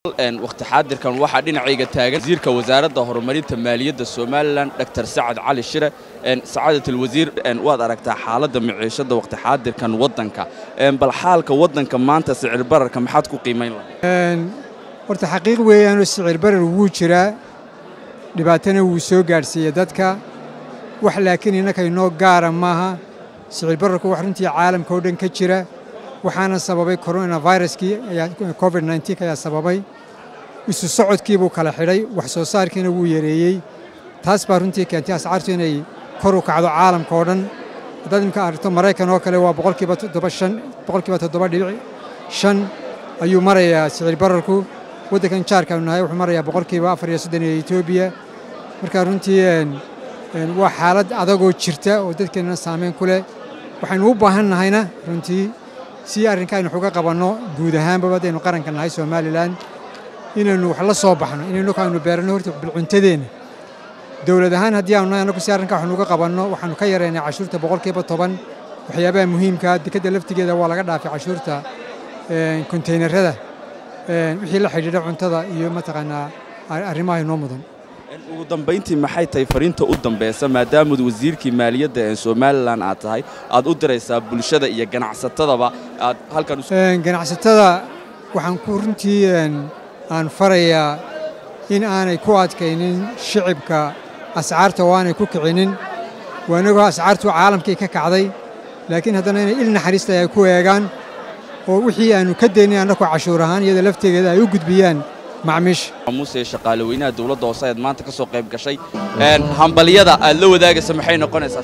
wakhti xaadirkan waxaa dhinacayga taagan wasiirka wasaaradda horumarinta maaliyadda somalilan dr sacad cali shire sacaadat alwasiir waad aragtaa xaaladda miciishadda wakhti xaadirkan waddanka bal xaalka waddanka maanta sicir bararka maxaad ku qiimayn lahayd horta xaqiiq weeyaanoo sicir barar wuu jiraa dhibaatana wuu soo gaadhsiiyey dadka wax laakiin innaka inoo gaara maaha sicir bararku wax runtii caalamka oo dhan ka jira waxaana sababay coronaviruskii covid nneteen ayaa sababay isu socodkii buu kala xidhay wax soo saarkiina wuu yareeyey taas baa runtii keentay ascaartu inay kor u kacdo caalamka oo dhan haddaad imka aragto maraykan oo kale waa boqolkiiba toddoba shan boqolkiiba toddoba dhibic shan ayuu marayaa sicir bararku waddankan jaarkaanu nahay wuxuu marayaa boqolkiiba afar iyo soddon iyo etoobiya marka runtii waa xaalad adagoo jirta oo dadkeennana saameyn ku leh waxaynu u baahan nahayna runtii si arrinka aynu xuga qabanno guud ahaanbaba haddaynu qaranka nahay somalilan inaynu wax la soo baxno inaynu aynu beeranno horta bilcuntadeenna dowlad ahaan haddii aanu nahay annagu si arrinka waxnu uga qabanno waxaanu ka yaraynay cashuurta boqolkiiba toban waxyaabaha muhiimkaa dekadda laftigeeda waa laga dhaafay cashuurta kontaynarada wixii la xidhiidha cuntada iyo mataqaanaa arrimaha inoo mudan ugu dambayntii maxay tahay fariinta u dambaysa maadaamad wasiirkii maaliyadda ee somalilan aad tahay aad u diraysaa bulshada iyo ganacsatadaba aad halkan ganacsatada waxaan ku runtii aan farayaa in aanay ku adkaynin shicibka ascaarta oo aanay ku kicinin waanagoo ascaartu caalamkii ka kacday laakiin haddana inay il naxariista ay ku eegaan oo wixii aanu ka daynay annaku cashuur ahaan iyada laftegeeda ay u gudbiyaan macmiisha muse shaqaale weynaha dowladda hoose ayaad maanta ka soo qayb gashay hambalyada aad la wadaagaysa maxay noqonaysaa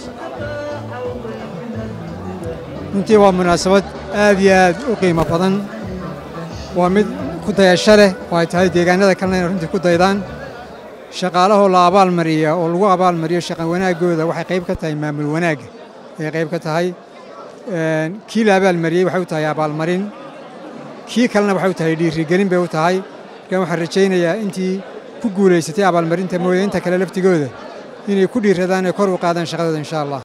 runtii waa munaasabad aad iyo aad u qiimo badan waa mid ku dayasho leh oo ay tahay deegaanada kalena inay runtii ku daydaan shaqaalahoo la abaalmariya oo lagu abaalmariyo shaqan wanaaggooda waxay qayb ka tahay maamul wanaagga ayay qayb ka tahay kii la abaalmariyey waxay u tahay abaalmarin kii kalena waxay u tahay dhiirigelin bay u tahay markaan waxaan rajaynayaa intii ku guulaysatay abaalmarinta mooye inta kale laftigooda inay ku dhiiradaan ee kor u qaadaan shaqadooda insha allah